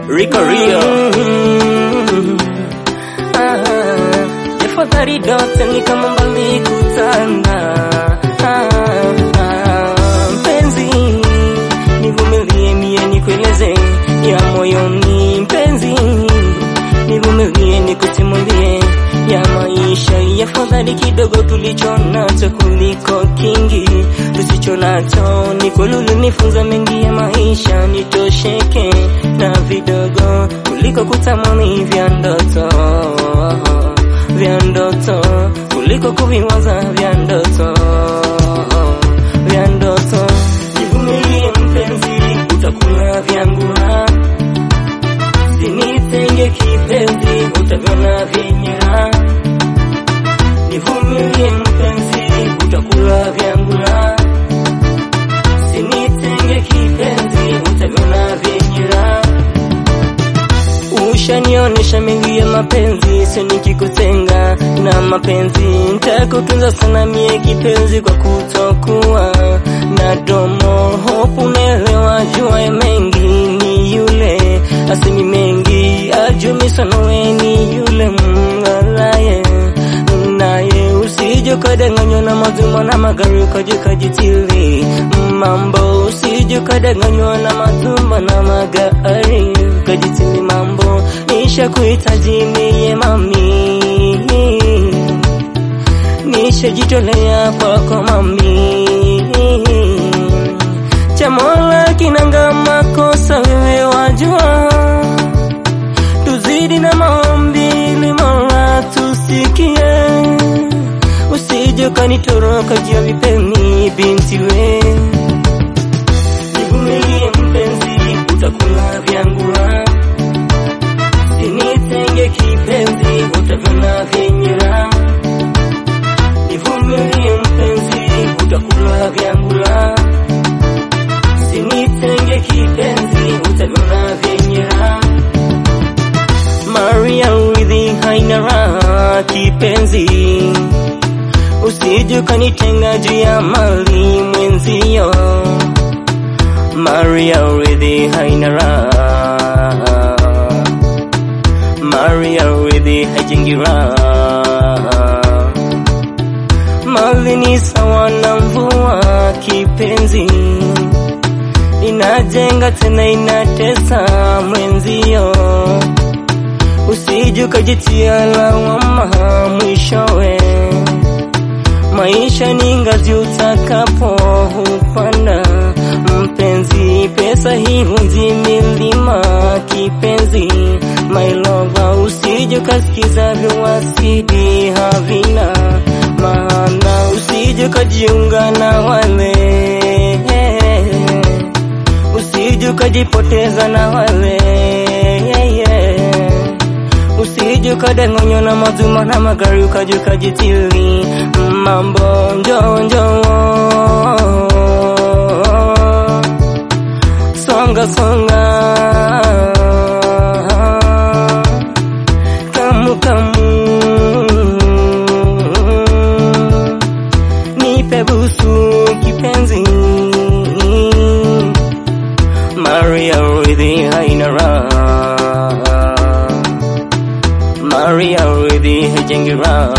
Rico Rio. Tafadhali dota ni kama mbali kutana. Ah, ah, Mpenzi, nivumilie mie nikueleze ya moyoni. Mpenzi, nivumilie nikusimulie ya maisha. Yafadhali kidogo tulicho nacho kuliko kingi tusicho nacho. Ni kweli ulinifunza mengi ya maisha, nitosheke na vidogo kuliko kutamani vya ndoto vya ndoto kuliko kuviwaza vya ndoto vya ndoto. Nivumilie mpenzi, utakula vyangu raha, sinitenge kipenzi, utaviona vyenye raha. Nivumilie mpenzi, utakula vyangu raha, sinitenge kipenzi, utaviona vyenye raha. Ushanionesha mengi ya mapenzi, sio nikikutenga na mapenzi. Nitakutunza sana mie kipenzi, kwa kutokuwa na domo. Hope unaelewa, jua ya mengi ni yule asemi mengi, ajumi sana we ni yule mngalaye naye usije ukadanganywa na mazuma na magari ukaja ukajitili mambo, usije ukadanganywa na mazuma na magari ukajitili mambo. Nisha kuhitaji mie mami, nishajitolea kwako mami, cha Mola kinanga makosa, wewe wajua tuzidi na maombi ili Mola tusikie, usije ukanitoroka juu ya vipeni binti we. Nivumilie mpenzi, utakula vyangu raha, sinitenge kipenzi, utaviona vyenye raha. Nivumilie mpenzi, utakula vyangu raha, sinitenge kipenzi, utaviona vyenye raha. Maria Ridhi haina raha kipenzi, usije ukanitenga juu ya mali mwenzio. Maria Ridhi haina raha, Maria Ridhi haijengi raha. Mali ni sawa na mvua kipenzi, inajenga tena inatesa mwenzio usije ukajitia lawama mwishowe. Maisha ni ngazi utakapo upanda mpenzi, pesa hivunji milima kipenzi, my lover, usije ukasikiza viwasidi havina maana, usije ukajiunga na wale, usije ukajipoteza na wale usije ukadanganywa na mazuma na magari ukaja ukajitili mambo njo njo songa songa kamu kamu nipe busu kipenzi Maria Ridhi haina raha Maria Ridhi haijengi raha